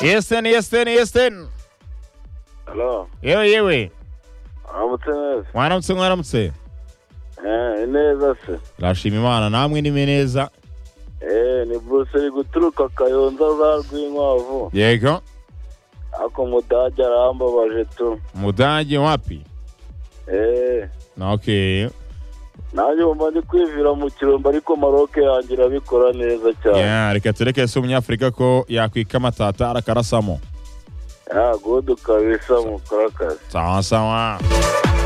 Jestem, jestem, jestem. Halo, Yewe yewe. aramutse neza Mwaramutse mwaramutse. Eh, neza se Turashima Imana namwe ni neza. Eh, ni buruse uri guturuka kayonza ruriya rw'inkwavu Yego. ako umudage arambabaje tu Mudage wapi? Eh, Na okay. nanjye wumva ndi kwivira mu kirombe ariko maroke yanjye irabikora neza cyane Yeah, reka tureke se umunyafurika ko yakwika amatata arakarasamo. yego dukabisa mukora akazi Sawa sawa.